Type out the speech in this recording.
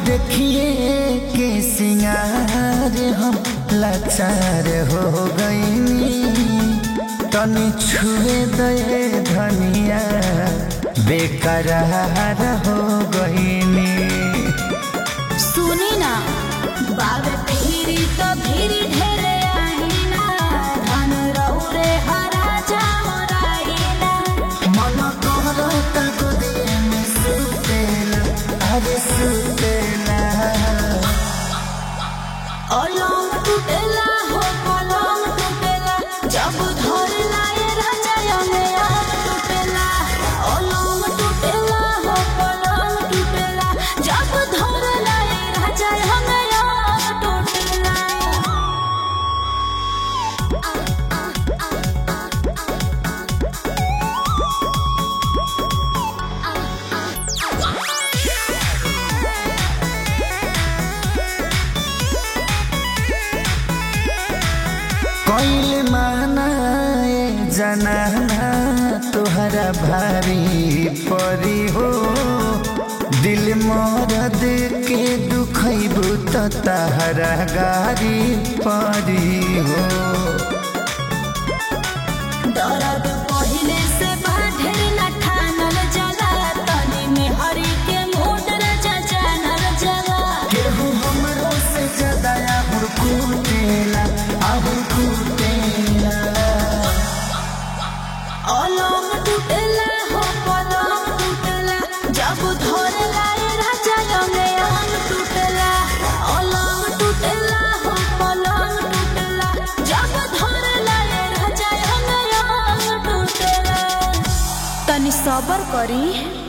देखिए के सिंगार हम लाचार हो गईनी तनी छुए दे धनिया बेकरार हो गईनी सुनी ना बाबे पीरी तो भीरी ढेरे आईना धन रौरे हरा जामराईना मन करता गोदिए में सुतेला अरे सुतेला अलंग टूटेला हो पलंग टूटेला जब धर लाए राजा यमे आग टूटेला अलंग टूटेला हो पलंग टूटेला जब धर लाए राजा यमे आग टूटेला कैल माना ए जनाना तुहरा भारी परी हो दिल मरद के दुखैबू त तहरा गारी परी हो दर्द पहिले से बाढ़े न ठानल जला तनी में हरी के मोटर जानल जला केहू हमरो से ज्यादा आहुर कुटेला आहुर कुटेला अलंग टूटेला हो पलंग टूटेला जब धर लाए राजा यमे अंग टूटेला अलंग टूटेला हो पलंग टूटेला जब धर लाए राजा यमे अंग टूटेला तनी सबर करी